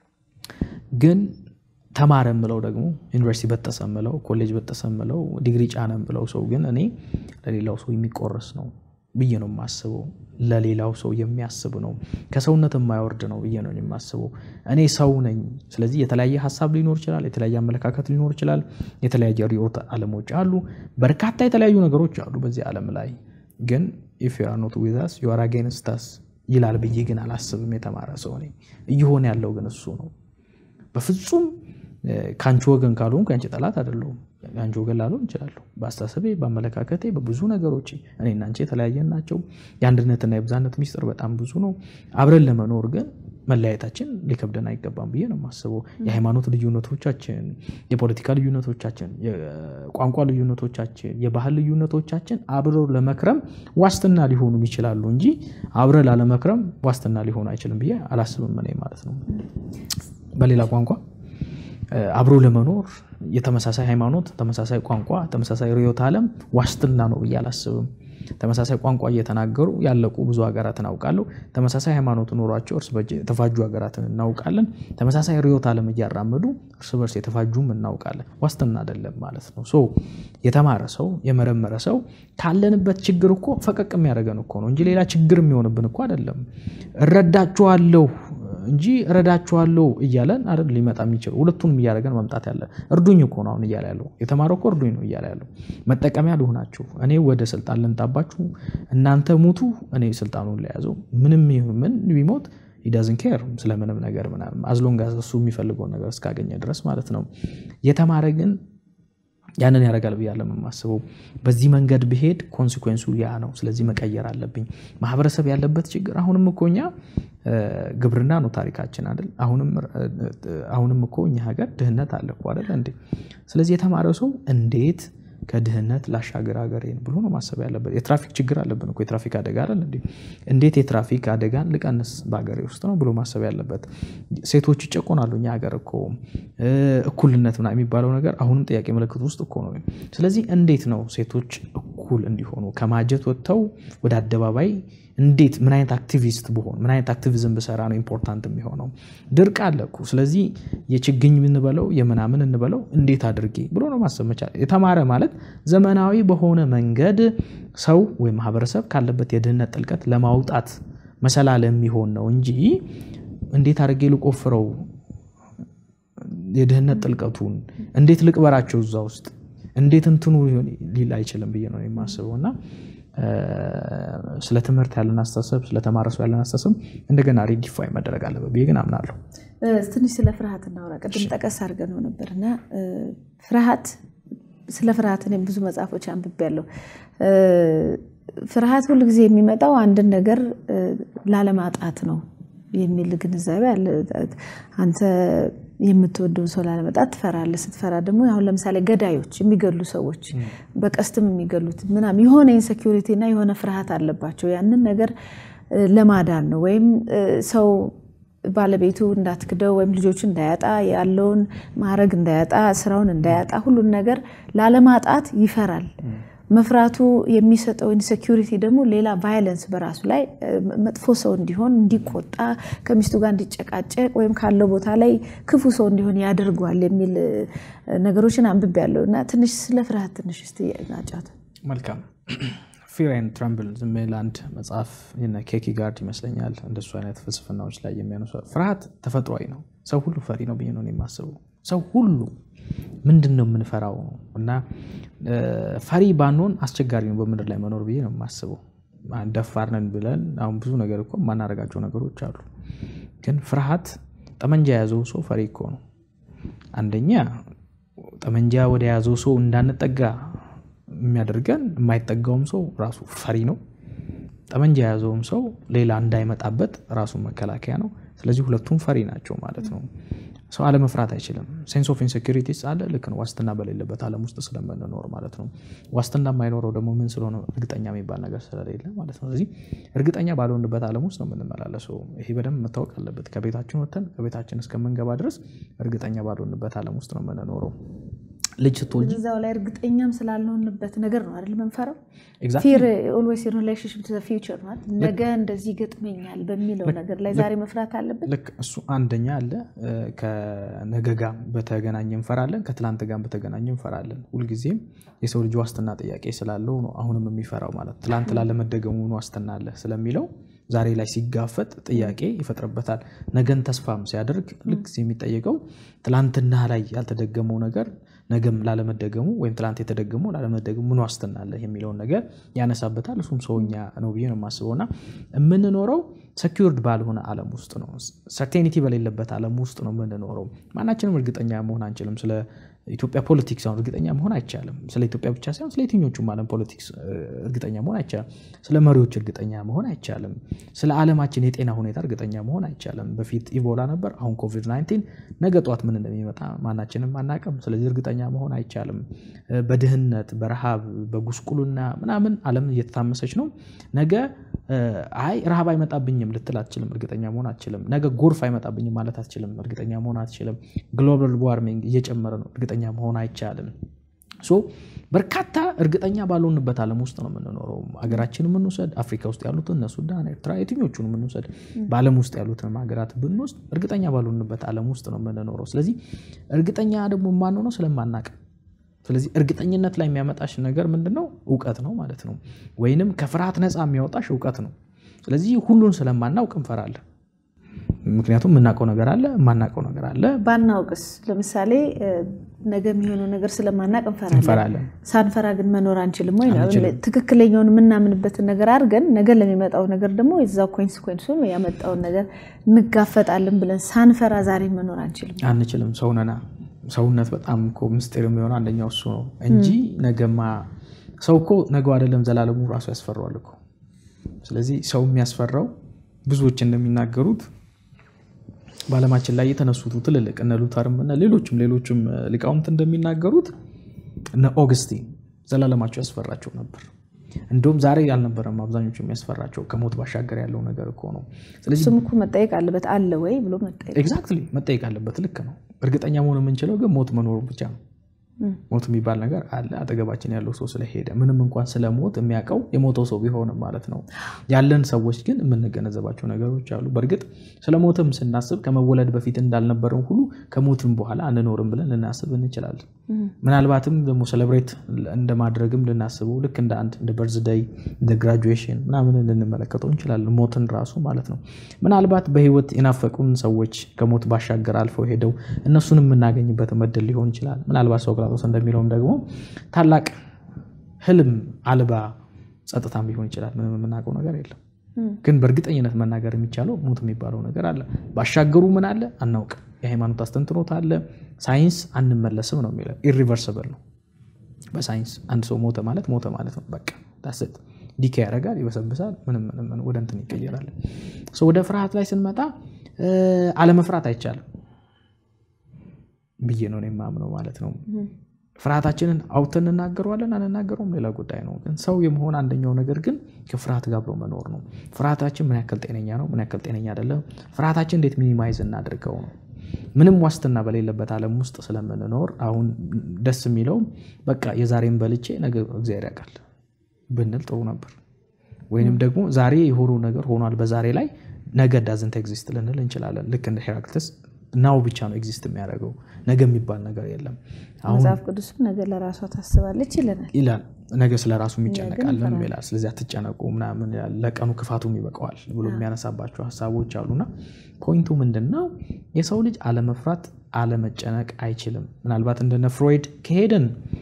ግን ተማረ ምለው ደግሞ ዩኒቨርሲቲ በጠሰ ምለው ኮሌጅ በጠሰ ምለው ዲግሪ ጫነ ምለው ሰው ግን እኔ ለሌላው ሰው የሚቆረስ ነው ብዬ ነው የማስበው። ለሌላው ሰው የሚያስብ ነው፣ ከሰውነት የማይወርድ ነው ብዬ ነው የማስበው። እኔ ሰው ነኝ። ስለዚህ የተለያየ ሀሳብ ሊኖር ይችላል፣ የተለያየ አመለካከት ሊኖር ይችላል፣ የተለያየ ርዕዮተ ዓለሞች አሉ፣ በርካታ የተለያዩ ነገሮች አሉ በዚህ ዓለም ላይ ግን ኢፍ ዩ አር ኖት ዊዝ አስ ዩ አር አጌንስት አስ ይላል ብዬ ግን አላስብም። የተማረ ሰው ነኝ። እየሆነ ያለው ግን እሱ ነው። በፍጹም ከአንቺ ወገን ካልሆንኩ የአንቺ ጠላት አይደለሁም። የአንቺ ወገን ላልሆን እችላለሁ። በአስተሳሰቤ፣ በአመለካከቴ፣ በብዙ ነገሮች እኔና አንቺ የተለያየን ናቸው። የአንድነትና የብዛነት ሚስጥር በጣም ብዙ ነው። አብረን ለመኖር ግን መለያየታችን ሊከብደን አይገባም ብዬ ነው የማስበው። የሃይማኖት ልዩነቶቻችን፣ የፖለቲካ ልዩነቶቻችን፣ የቋንቋ ልዩነቶቻችን፣ የባህል ልዩነቶቻችን አብረው ለመክረም ዋስትና ሊሆኑ ይችላሉ እንጂ አብረ ላለመክረም ዋስትና ሊሆኑ አይችልም ብዬ አላስብም እኔ ማለት ነው። በሌላ ቋንቋ አብሮ ለመኖር የተመሳሳይ ሃይማኖት፣ ተመሳሳይ ቋንቋ፣ ተመሳሳይ ርዕዮተ ዓለም ዋስትና ነው ብዬ አላስብም። ተመሳሳይ ቋንቋ እየተናገሩ ያለቁ ብዙ ሀገራትን አውቃለሁ። ተመሳሳይ ሃይማኖት ኖሯቸው እርስ በርስ የተፋጁ ሀገራትን እናውቃለን። ተመሳሳይ ርዕዮተ ዓለም እያራመዱ እርስ በርስ የተፋጁም እናውቃለን። ዋስትና አይደለም ማለት ነው። ሶ የተማረ ሰው የመረመረ ሰው ካለንበት ችግር እኮ ፈቀቅ የሚያደርገን እኮ ነው እንጂ ሌላ ችግር የሚሆንብን እኮ አይደለም። እረዳችኋለሁ እንጂ እረዳችኋለሁ እያለን አይደል ሊመጣ የሚችል ሁለቱንም እያደረገን መምጣት ያለ እርዱኝ እኮ ነው አሁን እያለ ያለው የተማረው እኮ እርዱኝ ነው እያለ ያለው መጠቀሚያ ልሆናችሁ እኔ ወደ ስልጣን ልንጣባችሁ እናንተ ሙቱ እኔ ስልጣኑን ለያዘው ምንም ይሁን ምን ቢሞት ዳዝን ኬር ስለምንም ነገር ምናምን አዝሎንግ እሱ የሚፈልገውን ነገር እስካገኘ ድረስ ማለት ነው የተማረ ግን ያንን ያደርጋል ብዬ የማስበው በዚህ መንገድ ብሄድ ኮንሲኩዌንሱ ያ ነው። ስለዚህ መቀየር አለብኝ። ማህበረሰብ ያለበት ችግር አሁንም እኮ እኛ ግብርና ነው ታሪካችን አይደል? አሁንም እኮ እኛ ሀገር ድህነት አለ እኮ አይደል እንዴ? ስለዚህ የተማረ ሰው እንዴት ከድህነት ላሻገር ሀገሬን ብሎ ነው ማሰብ ያለበት። የትራፊክ ችግር አለብን እኮ የትራፊክ አደጋ አይደል እንዴ? እንዴት የትራፊክ አደጋን ልቀንስ በሀገሬ ውስጥ ነው ብሎ ማሰብ ያለበት። ሴቶች ይጨቆናሉ እኛ ሀገር እኮ እኩልነት ምናምን የሚባለው ነገር አሁንም ጥያቄ ምልክት ውስጥ እኮ ነው። ስለዚህ እንዴት ነው ሴቶች እኩል እንዲሆኑ ከማጀት ወጥተው ወደ አደባባይ እንዴት ምን አይነት አክቲቪስት ብሆን ምን አይነት አክቲቪዝም ብሰራ ነው ኢምፖርታንት የሚሆነው? ድርቅ አለ እኮ ስለዚህ የችግኝ እንበለው የምናምን እንበለው እንዴት አድርጌ ብሎ ነው ማሰብ መቻል። የተማረ ማለት ዘመናዊ በሆነ መንገድ ሰው ወይም ማህበረሰብ ካለበት የድህነት ጥልቀት ለማውጣት መሰላል የሚሆን ነው እንጂ እንዴት አድርጌ ልቆፍረው የድህነት ጥልቀቱን እንዴት ልቅበራቸው እዛ ውስጥ እንዴት እንትኑ ሊል አይችልም ብዬ ነው የማስበው እና ስለ ትምህርት ያለን አስተሳሰብ ስለተማረ ሰው ያለን አስተሳሰብ እንደገና ሪዲፋይ መደረግ አለበት ብዬ ግን አምናለሁ። ትንሽ ስለ ፍርሃት እናውራ። ቅድም ጠቀስ አድርገን ነው ነበር እና ፍርሃት ስለ ፍርሃት እኔም ብዙ መጽሐፎች አንብቤያለሁ። ፍርሃት ሁል ጊዜ የሚመጣው አንድን ነገር ላለማጣት ነው የሚል ግንዛቤ አለ። አንተ የምትወደውን ሰው ላለመጣት ትፈራለህ። ስትፈራ ደግሞ አሁን ለምሳሌ ገዳዮች፣ የሚገሉ ሰዎች በቀስትም የሚገሉት ምናምን የሆነ ኢንሴኪሪቲ እና የሆነ ፍርሃት አለባቸው። ያንን ነገር ለማዳን ነው ወይም ሰው ባለቤቱ እንዳትክደው ወይም ልጆቹ እንዳያጣ ያለውን ማዕረግ እንዳያጣ ስራውን እንዳያጣ ሁሉን ነገር ላለማጣት ይፈራል። መፍራቱ የሚሰጠው ኢንሴኪሪቲ ደግሞ ሌላ ቫይለንስ በራሱ ላይ መጥፎ ሰው እንዲሆን፣ እንዲቆጣ፣ ከሚስቱ ጋር እንዲጨቃጨቅ ወይም ካለው ቦታ ላይ ክፉ ሰው እንዲሆን ያደርጓል የሚል ነገሮችን አንብቤያለሁ እና ትንሽ ስለ ፍርሃት ትንሽ እስኪ ናጫት። መልካም ፊር ኤንድ ትረምብል ዝም የሚል አንድ መጽሐፍ ኬኪ ጋርድ ይመስለኛል እንደሱ አይነት ፍልስፍናዎች ላይ የሚያነሱ ፍርሃት ተፈጥሯዊ ነው። ሰው ሁሉ ፈሪ ነው ብዬ ነው የማስበው። ሰው ሁሉ ምንድን ነው የምንፈራው ነው እና ፈሪ ባንሆን አስቸጋሪ ነው በምድር ላይ መኖር ብዬ ነው የማስበው። ደፋር ነን ብለን አሁን ብዙ ነገር እኮ የማናደርጋቸው ነገሮች አሉ። ግን ፍርሃት ጠመንጃ የያዘው ሰው ፈሪ እኮ ነው። አንደኛ ጠመንጃ ወደ ያዘው ሰው እንዳንጠጋ የሚያደርገን የማይጠጋውም ሰው ራሱ ፈሪ ነው። ጠመንጃ የያዘውም ሰው ሌላ እንዳይመጣበት ራሱ መከላከያ ነው። ስለዚህ ሁለቱም ፈሪ ናቸው ማለት ነው። ሰው አለመፍራት አይችልም። ሴንስ ኦፍ ኢንሴኪሪቲስ አለ። ልክ ነው። ዋስትና በሌለበት ዓለም ውስጥ ስለምንኖር ማለት ነው። ዋስትና የማይኖረው ደግሞ ምን ስለሆነ እርግጠኛ የሚባል ነገር ስለሌለ ማለት ነው። ስለዚህ እርግጠኛ ባልሆንበት ዓለም ውስጥ ነው የምንመላለሰው። ይሄ በደንብ መታወቅ አለበት። ከቤታችን ወጥተን ከቤታችን እስከምንገባ ድረስ እርግጠኛ ባልሆንበት ዓለም ውስጥ ነው የምንኖረው። ልጅ ስትወልጂ እዛው ላይ እርግጠኛም ስላልሆንበት ነገር ነው አይደል የምንፈራው። ፊር ኦልዌይስ ኢን ሪሌሽንሺፕ ቱ ዘ ፊውቸር ማለት ነገ እንደዚህ ይገጥመኛል በሚለው ነገር ላይ ዛሬ መፍራት አለብን። ልክ እሱ አንደኛ አለ። ከነገ ጋር በተገናኘ እንፈራለን፣ ከትላንት ጋር በተገናኘ እንፈራለን። ሁልጊዜም የሰው ልጅ ዋስትና ጥያቄ ስላለው ነው አሁንም የሚፈራው ማለት ትላንት ላለመደገሙ ዋስትና አለ ስለሚለው ዛሬ ላይ ሲጋፈጥ ጥያቄ ይፈጥርበታል። ነገን ተስፋም ሲያደርግ ልክ የሚጠየቀው ትላንትና ላይ ያልተደገመው ነገር ነገም ላለመደገሙ ወይም ትላንት የተደገመው ላለመደገሙ ምን ዋስትና አለ የሚለውን ነገር ያነሳበታል። እሱም ሰውኛ ነው ብዬ ነው የማስበው እና የምንኖረው ሰኪርድ ባልሆነ ዓለም ውስጥ ነው። ሰርቴኒቲ በሌለበት ዓለም ውስጥ ነው የምንኖረው። ማናችንም እርግጠኛ መሆን አንችልም። ስለ ኢትዮጵያ ፖለቲክስ አሁን እርግጠኛ መሆን አይቻልም። ስለ ኢትዮጵያ ብቻ ሳይሆን ስለ የትኞቹም ዓለም ፖለቲክስ እርግጠኛ መሆን አይቻልም። ስለ መሪዎች እርግጠኛ መሆን አይቻልም። ስለ ዓለማችን የጤና ሁኔታ እርግጠኛ መሆን አይቻልም። በፊት ኢቦላ ነበር፣ አሁን ኮቪድ-19፣ ነገ ጠዋት ምን እንደሚመጣ ማናችንም አናቅም። ስለዚህ እርግጠኛ መሆን አይቻልም። በድህነት በረሃብ በጉስቁልና ምናምን ዓለም እየተታመሰች ነው። ነገ አይ ረሃብ አይመጣብኝም ልትል አትችልም። እርግጠኛ መሆን አትችልም። ነገ ጎርፍ አይመጣብኝም ማለት አትችልም። እርግጠኛ መሆን አትችልም። ግሎባል ዋርሚንግ እየጨመረ ነው። እርግጠኛ መሆን አይቻልም። ሶ በርካታ እርግጠኛ ባልሆንበት ዓለም ውስጥ ነው የምንኖረው። ሀገራችን የምንውሰድ አፍሪካ ውስጥ ያሉትን እነ ሱዳን፣ ኤርትራ የትኞቹን የምንውሰድ በዓለም ውስጥ ያሉትን ሀገራት ብንወስድ እርግጠኛ ባልሆንበት ዓለም ውስጥ ነው የምንኖረው። ስለዚህ እርግጠኛ ደግሞ የማንሆነው ስለማናቅ ስለዚህ እርግጠኝነት ላይ የሚያመጣሽ ነገር ምንድን ነው? እውቀት ነው ማለት ነው። ወይንም ከፍርሃት ነፃ የሚያወጣሽ እውቀት ነው። ስለዚህ ሁሉን ስለማናውቅ እንፈራለን። ምክንያቱም የምናውቀው ነገር አለ፣ የማናውቀው ነገር አለ። ባናውቅስ ለምሳሌ ነገ የሚሆነው ነገር ስለማናውቅ እንፈራለን። እንፈራለን። ሳንፈራ ግን መኖር አንችልም ወይ? ትክክለኛውን የምናምንበትን ነገር አድርገን ነገ ለሚመጣው ነገር ደግሞ የዛው ኮንስኮንሱን ያመጣውን ነገር እንጋፈጣለን ብለን ሳንፈራ ዛሬ መኖር አንችልም። አንችልም። ሰው ነና ሰውነት በጣም እኮ ምስጢር የሚሆነው አንደኛው እሱ ነው እንጂ ነገማ ሰው እኮ ነገው አይደለም ዘላለሙ ራሱ ያስፈራዋል እኮ። ስለዚህ ሰው የሚያስፈራው ብዙዎች እንደሚናገሩት በዓለማችን ላይ የተነሱት ትልልቅ እነ ሉተርም እነ ሌሎችም ሌሎችም ሊቃውንት እንደሚናገሩት እነ ኦግስቲን ዘላለማቸው ያስፈራቸው ነበር። እንዲሁም ዛሬ አልነበረም አብዛኞቹ የሚያስፈራቸው ከሞት ባሻገር ያለው ነገር እኮ ነው። ስለዚህ እሱም እኮ መጠየቅ አለበት አለ ወይ ብሎ መጠየቅ ኤግዛክትሊ መጠየቅ አለበት። ልክ ነው። እርግጠኛ መሆን የምንችለው ግን ሞት መኖሩ ብቻ ነው። ሞት የሚባል ነገር አለ። አጠገባችን ያለው ሰው ስለሄደ ምንም እንኳን ስለ ሞት የሚያውቀው የሞተው ሰው ቢሆንም ማለት ነው። ያለን ሰዎች ግን የምንገነዘባቸው ነገሮች አሉ። በእርግጥ ስለ ሞትም ስናስብ ከመወለድ በፊት እንዳልነበረም ሁሉ ከሞትም በኋላ አንኖርም ብለን ልናስብ እንችላለን። ምናልባትም ደግሞ ሴሌብሬት እንደማድረግም ልናስበው ልክ እንደ አንድ እንደ በርዝደይ እንደ ግራጁዌሽን ምናምን ልንመለከተው እንችላለን። ሞትን ራሱ ማለት ነው። ምናልባት በህይወት የናፈቁን ሰዎች ከሞት ባሻገር አልፈው ሄደው እነሱን የምናገኝበት መድል ሊሆን ይችላል። ምናልባት ሶቅራጦስ እንደሚለውም ደግሞ ታላቅ ህልም አልባ ጸጥታም ሊሆን ይችላል። ምንም የምናውቀው ነገር የለም። ግን በእርግጠኝነት መናገር የሚቻለው ሞት የሚባለው ነገር አለ። ባሻገሩ ምን አለ አናውቅም። የሃይማኖት አስተንትኖት አለ። ሳይንስ አንመለስም ነው የሚለው። ኢሪቨርሰብል ነው በሳይንስ አንድ ሰው ሞተ ማለት ሞተ ማለት ነው። በቃ ዳስት ዲካ ያደርጋል፣ ይበሰብሳል፣ ምንም ምንም ወደ እንትን ይቀየራል። ወደ ፍርሃት ላይ ስንመጣ አለመፍራት አይቻልም ብዬ ነው የማምነው ማለት ነው። ፍርሃታችንን አውጥተን እንናገረዋለን አንናገረውም ሌላ ጉዳይ ነው። ግን ሰው የመሆን አንደኛው ነገር ግን ከፍርሃት ጋር አብሮ መኖር ነው። ፍርሃታችን ምን ያክል ጤነኛ ነው፣ ምን ያክል ጤነኛ አይደለም፣ ፍርሃታችን እንዴት ሚኒማይዝ እናድርገው ነው። ምንም ዋስትና በሌለበት ዓለም ውስጥ ስለምንኖር አሁን ደስ የሚለው በቃ የዛሬን በልቼ ነገ እግዚአብሔር ያውቃል ብንል ጥሩ ነበር። ወይንም ደግሞ ዛሬ የሆኑ ነገር ሆኗል በዛሬ ላይ ነገ ዳዝንት ኤግዚስት ልንል እንችላለን። ልክ እንደ ሄራክልተስ ናው ብቻ ነው ኤግዚስት የሚያደርገው ነገ የሚባል ነገር የለም። መጽሐፍ ቅዱስም ነገ ለራሷ ታስባለች ይለናል ይላል ነገ ስለ ራሱ ይጨነቃለን ይላል። ስለዚህ አትጨነቁ ምናምን ለቀኑ ክፋቱም ይበቀዋል ብሎ የሚያነሳባቸው ሀሳቦች አሉና ፖይንቱ ምንድን ነው? የሰው ልጅ አለመፍራት አለመጨነቅ አይችልም። ምናልባት እንደነ ፍሮይድ ከሄድን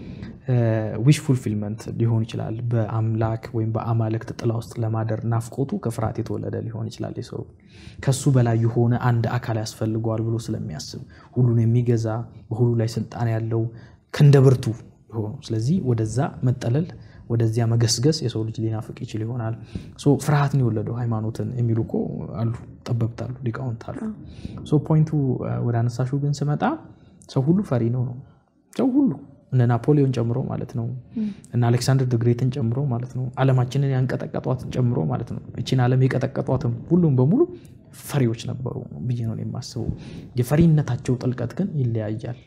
ዊሽ ፉልፊልመንት ሊሆን ይችላል። በአምላክ ወይም በአማልክት ጥላ ውስጥ ለማደር ናፍቆቱ ከፍርሃት የተወለደ ሊሆን ይችላል። የሰው ከሱ በላይ የሆነ አንድ አካል ያስፈልገዋል ብሎ ስለሚያስብ ሁሉን የሚገዛ በሁሉ ላይ ስልጣን ያለው ክንደ ብርቱ የሆኑ ስለዚህ ወደዛ መጠለል ወደዚያ መገስገስ የሰው ልጅ ሊናፍቅ ይችል ይሆናል። ፍርሃትን የወለደው ሃይማኖትን የሚሉ እኮ አሉ፣ ጠበብት አሉ፣ ሊቃውንት አሉ። ፖይንቱ ወደ አነሳሹ ግን ስመጣ ሰው ሁሉ ፈሪ ነው ነው ሰው ሁሉ እነ ናፖሊዮን ጨምሮ ማለት ነው እና አሌክሳንደር ድግሬትን ጨምሮ ማለት ነው ዓለማችንን ያንቀጠቀጧትን ጨምሮ ማለት ነው እቺን ዓለም የቀጠቀጧትም ሁሉም በሙሉ ፈሪዎች ነበሩ ብዬ ነው የማስበው። የፈሪነታቸው ጥልቀት ግን ይለያያል።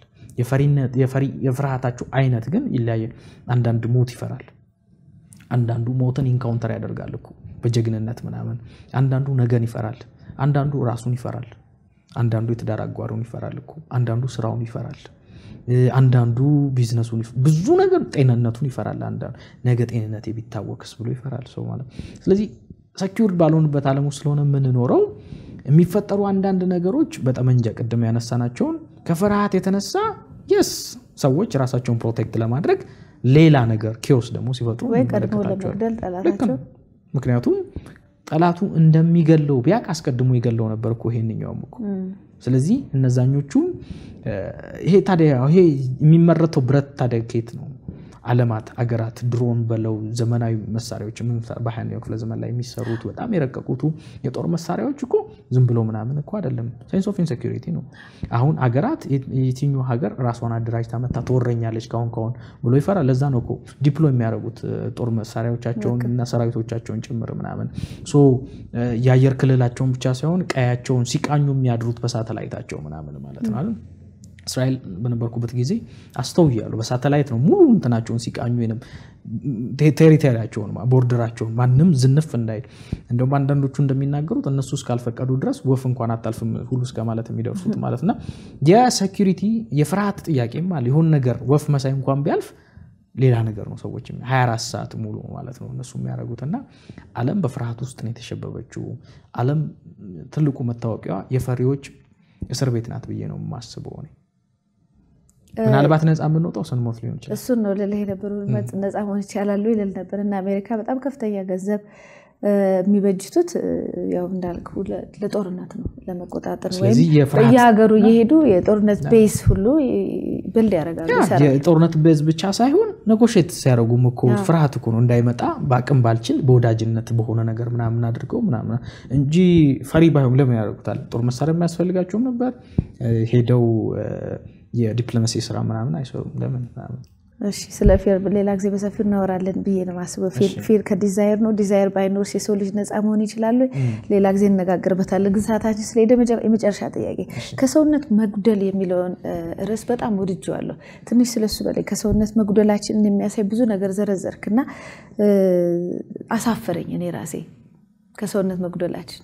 የፍርሃታቸው አይነት ግን ይለያያል። አንዳንድ ሞት ይፈራል። አንዳንዱ ሞትን ኢንካውንተር ያደርጋል እኮ በጀግንነት ምናምን። አንዳንዱ ነገን ይፈራል። አንዳንዱ ራሱን ይፈራል። አንዳንዱ የትዳር አጓሩን ይፈራል እኮ። አንዳንዱ ስራውን ይፈራል። አንዳንዱ ቢዝነሱን ብዙ ነገር ጤንነቱን ይፈራል። አንዳንዱ ነገ ጤንነቴ ቢታወክስ ብሎ ይፈራል ሰው ማለት። ስለዚህ ሰኪውርድ ባልሆንበት ዓለም ውስጥ ስለሆነ የምንኖረው የሚፈጠሩ አንዳንድ ነገሮች በጠመንጃ ቅድም ያነሳናቸውን ከፍርሃት የተነሳ የስ ሰዎች ራሳቸውን ፕሮቴክት ለማድረግ ሌላ ነገር ኬዎስ ደግሞ ሲፈጥሩ ወይ ቀድሞ ለመግደል ጠላታቸው ምክንያቱም ጠላቱ እንደሚገለው ቢያቅ አስቀድሞ ይገለው ነበር እኮ ይሄንኛውም እኮ ስለዚህ እነዛኞቹም ይሄ ታዲያ ይሄ የሚመረተው ብረት ታዲያ ከየት ነው? ዓለማት አገራት ድሮን በለው ዘመናዊ መሳሪያዎች በሀያኛው ክፍለ ዘመን ላይ የሚሰሩት በጣም የረቀቁቱ የጦር መሳሪያዎች እኮ ዝም ብሎ ምናምን እኮ አይደለም። ሳይንስ ኦፍ ኢንሴኪሪቲ ነው። አሁን አገራት የትኛው ሀገር ራሷን አደራጅታ መታ ትወረኛለች ካሁን ካሁን ብሎ ይፈራል። ለዛ ነው እኮ ዲፕሎ የሚያደርጉት ጦር መሳሪያዎቻቸውን እና ሰራዊቶቻቸውን ጭምር ምናምን የአየር ክልላቸውን ብቻ ሳይሆን ቀያቸውን ሲቃኙ የሚያድሩት በሳተላይታቸው ምናምን ማለት ነው። እስራኤል በነበርኩበት ጊዜ አስተውያለሁ። በሳተላይት ነው ሙሉ እንትናቸውን ሲቃኙ ቴሪቶሪያቸውን ቦርደራቸውን ማንም ዝንፍ እንዳይል እንደውም አንዳንዶቹ እንደሚናገሩት እነሱ እስካልፈቀዱ ድረስ ወፍ እንኳን አታልፍም ሁሉ እስከ ማለት የሚደርሱት ማለት እና የሴኪሪቲ የፍርሃት ጥያቄም አለ። የሆን ነገር ወፍ መሳይ እንኳን ቢያልፍ ሌላ ነገር ነው። ሰዎች 24 ሰዓት ሙሉ ማለት ነው እነሱ የሚያደርጉት እና ዓለም በፍርሃት ውስጥ ነው የተሸበበችው። ዓለም ትልቁ መታወቂያዋ የፈሪዎች እስር ቤት ናት ብዬ ነው የማስበው እኔ። ምናልባት ነፃ የምንወጣው ስንሞት ሊሆን ይችላል። እሱን ነው ልልህ የነበሩ ነፃ መሆን ይቻላሉ ይልል ነበር እና አሜሪካ በጣም ከፍተኛ ገንዘብ የሚበጅቱት ያው እንዳልኩ ለጦርነት ነው ለመቆጣጠር ወይም ስለዚህ የፍርሃት በየሀገሩ እየሄዱ የጦርነት ቤዝ ሁሉ ብልድ ያደርጋሉ ይሰራሉ። የጦርነት ቤዝ ብቻ ሳይሆን ነጎሼት ሲያደርጉም እኮ ፍርሃት እኮ ነው እንዳይመጣ በአቅም ባልችል በወዳጅነት በሆነ ነገር ምናምን አድርገው ምናምን እንጂ ፈሪ ባይሆን ለምን ያደርጉታል? ጦር መሳሪያ የሚያስፈልጋቸውም ነበር። ሄደው የዲፕሎማሲ ስራ ምናምን አይሰሩም። ለምን ምናምን እሺ ስለ ፌር ሌላ ጊዜ በሰፊው እናወራለን ብዬ ነው ማስበው። ፌር ከዲዛይር ነው። ዲዛይር ባይኖርስ የሰው ልጅ ነፃ መሆን ይችላሉ? ሌላ ጊዜ እነጋገርበታለን። ግን ሰዓታችን ስለሄደ የመጨረሻ ጥያቄ ከሰውነት መጉደል የሚለውን ርዕስ በጣም ወድጄዋለሁ። ትንሽ ስለሱ በላይ ከሰውነት መጉደላችን የሚያሳይ ብዙ ነገር ዘረዘርክና አሳፈረኝ እኔ ራሴ ከሰውነት መጉደላችን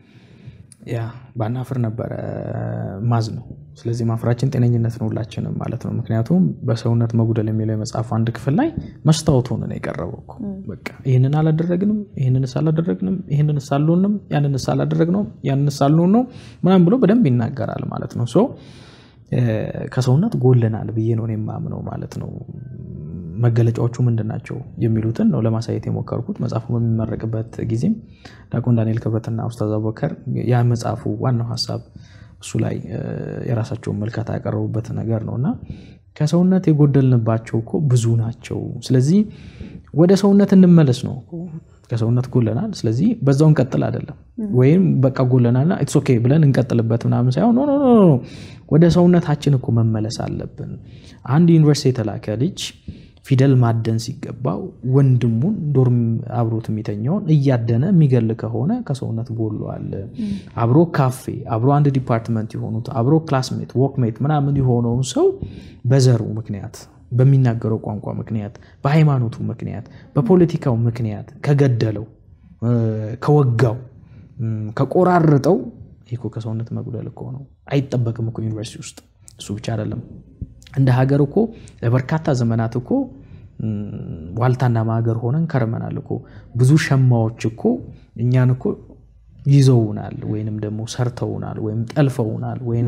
ያ ባናፍር ነበረ ማዝ ነው። ስለዚህ ማፍራችን ጤነኝነት ነው ሁላችንም ማለት ነው። ምክንያቱም በሰውነት መጉደል የሚለው የመጽሐፉ አንድ ክፍል ላይ መስታወት ሆነ ነው የቀረበው እኮ በቃ ይህንን አላደረግንም፣ ይህንንስ አላደረግንም፣ ይህንንስ አልሆንም፣ ያንንስ አላደረግነውም፣ ያንንስ አልሆን ነው ምናምን ብሎ በደንብ ይናገራል ማለት ነው። ሶ ከሰውነት ጎለናል ብዬ ነው እኔ የማምነው ማለት ነው። መገለጫዎቹ ምንድን ናቸው የሚሉትን ነው ለማሳየት የሞከርኩት። መጽሐፉ በሚመረቅበት ጊዜም ዲያቆን ዳንኤል ክብረትና ኡስታዝ አቡበከር ያ መጽሐፉ ዋናው ሀሳብ እሱ ላይ የራሳቸውን መልከታ ያቀረቡበት ነገር ነው እና ከሰውነት የጎደልንባቸው እኮ ብዙ ናቸው። ስለዚህ ወደ ሰውነት እንመለስ ነው። ከሰውነት ጎለናል፣ ስለዚህ በዛው እንቀጥል አይደለም። ወይም በቃ ጎለናልና ኢትስ ኦኬ ብለን እንቀጥልበት ምናምን ሳይሆን ኖ ኖ ኖ ወደ ሰውነታችን እኮ መመለስ አለብን። አንድ ዩኒቨርሲቲ የተላከ ልጅ ፊደል ማደን ሲገባው ወንድሙን ዶርም አብሮት የሚተኛውን እያደነ የሚገል ከሆነ ከሰውነት ጎሏል። አብሮ ካፌ አብሮ አንድ ዲፓርትመንት የሆኑት አብሮ ክላስሜት ወክሜት ምናምን የሆነውን ሰው በዘሩ ምክንያት በሚናገረው ቋንቋ ምክንያት በሃይማኖቱ ምክንያት በፖለቲካው ምክንያት ከገደለው ከወጋው ከቆራርጠው ይህ እኮ ከሰውነት መጉደል እኮ ነው። አይጠበቅም እኮ ዩኒቨርሲቲ ውስጥ እሱ ብቻ አይደለም። እንደ ሀገር እኮ ለበርካታ ዘመናት እኮ ዋልታና ማገር ሆነን ከርመናል እኮ ብዙ ሸማዎች እኮ እኛን እኮ ይዘውናል ወይንም ደግሞ ሰርተውናል ወይም ጠልፈውናል ወይም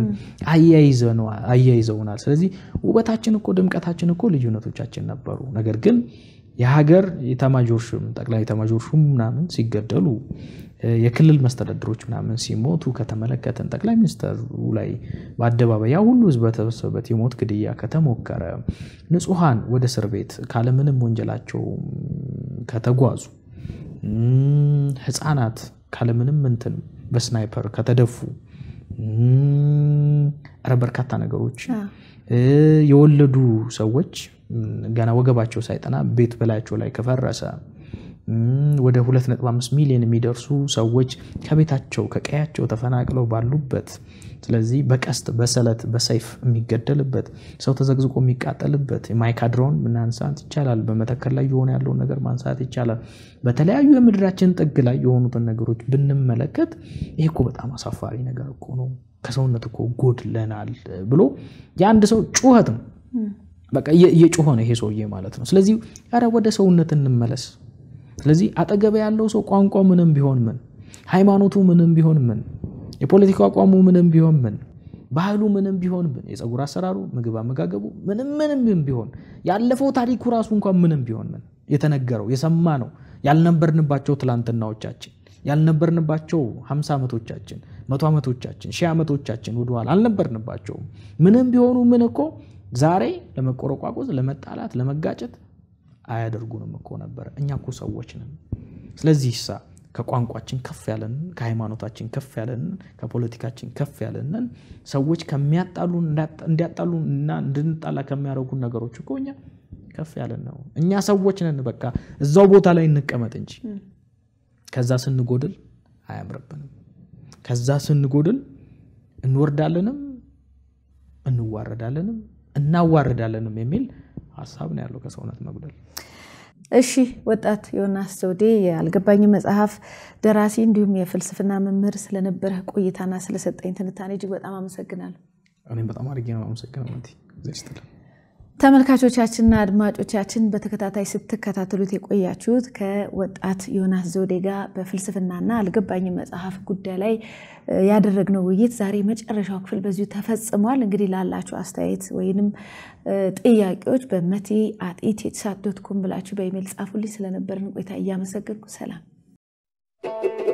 አያይዘውናል። ስለዚህ ውበታችን እኮ ድምቀታችን እኮ ልዩነቶቻችን ነበሩ። ነገር ግን የሀገር የኤታማዦር ሹም ጠቅላይ ኤታማዦር ሹም ምናምን ሲገደሉ የክልል መስተዳድሮች ምናምን ሲሞቱ ከተመለከተን ጠቅላይ ሚኒስትሩ ላይ በአደባባይ ያ ሁሉ ህዝብ በተሰበሰበበት የሞት ግድያ ከተሞከረ ንጹሐን ወደ እስር ቤት ካለምንም ወንጀላቸው ከተጓዙ ህፃናት ካለምንም እንትን በስናይፐር ከተደፉ ኧረ በርካታ ነገሮች የወለዱ ሰዎች ገና ወገባቸው ሳይጠና ቤት በላያቸው ላይ ከፈረሰ ወደ 2.5 ሚሊዮን የሚደርሱ ሰዎች ከቤታቸው ከቀያቸው ተፈናቅለው ባሉበት ስለዚህ በቀስት በሰለት በሰይፍ የሚገደልበት ሰው ተዘግዝቆ የሚቃጠልበት የማይካድራውን ማንሳት ይቻላል። በመተከል ላይ የሆነ ያለውን ነገር ማንሳት ይቻላል። በተለያዩ የምድራችን ጥግ ላይ የሆኑትን ነገሮች ብንመለከት ይህ እኮ በጣም አሳፋሪ ነገር እኮ ነው። ከሰውነት እኮ ጎድለናል ብሎ የአንድ ሰው ጩኸት ነው። በቃ እየጮኸ ነው ይሄ ሰውዬ ማለት ነው። ስለዚህ ኧረ ወደ ሰውነት እንመለስ። ስለዚህ አጠገበ ያለው ሰው ቋንቋ ምንም ቢሆን ምን፣ ሃይማኖቱ ምንም ቢሆን ምን፣ የፖለቲካ አቋሙ ምንም ቢሆን ምን፣ ባህሉ ምንም ቢሆን ምን፣ የፀጉር አሰራሩ፣ ምግብ አመጋገቡ ምንም ምንም ቢሆን ያለፈው ታሪኩ ራሱ እንኳን ምንም ቢሆን ምን የተነገረው የሰማ ነው ያልነበርንባቸው ትላንትናዎቻችን ያልነበርንባቸው ሀምሳ ዓመቶቻችን መቶ ዓመቶቻችን ሺህ ዓመቶቻችን ወደኋላ አልነበርንባቸውም። ምንም ቢሆኑ ምን እኮ ዛሬ ለመቆረቋቆዝ፣ ለመጣላት፣ ለመጋጨት አያደርጉንም እኮ ነበር። እኛ እኮ ሰዎች ነን። ስለዚህ ሳ ከቋንቋችን ከፍ ያለንን ከሃይማኖታችን ከፍ ያለንን ከፖለቲካችን ከፍ ያለንን ሰዎች ከሚያጣሉን እንዲያጣሉን እና እንድንጣላ ከሚያደርጉን ነገሮች እኮ እኛ ከፍ ያለን ነው። እኛ ሰዎች ነን። በቃ እዛው ቦታ ላይ እንቀመጥ እንጂ ከዛ ስንጎድል አያምርብንም። ከዛ ስንጎድል እንወርዳለንም እንዋረዳለንም እናዋርዳለንም የሚል ሀሳብ ነው ያለው ከሰውነት መጉደል። እሺ ወጣት ዮናስ ዘውዴ የአልገባኝ መጽሐፍ ደራሲ እንዲሁም የፍልስፍና መምህር ስለነበረ ቆይታና ስለሰጠኝ ትንታኔ እጅግ በጣም አመሰግናለሁ። እኔም በጣም አድርጌ ነው አመሰግነው። ተመልካቾቻችንና አድማጮቻችን በተከታታይ ስትከታተሉት የቆያችሁት ከወጣት ዮናስ ዘውዴ ጋር በፍልስፍናና አልገባኝ መጽሐፍ ጉዳይ ላይ ያደረግነው ውይይት ዛሬ መጨረሻው ክፍል በዚሁ ተፈጽሟል። እንግዲህ ላላችሁ አስተያየት ወይንም ጥያቄዎች በመቴ አት ኢትዮሳት ዶት ኮም ብላችሁ በኢሜይል ጻፉልኝ። ስለነበረን ቆይታ እያመሰገንኩ ሰላም ነው።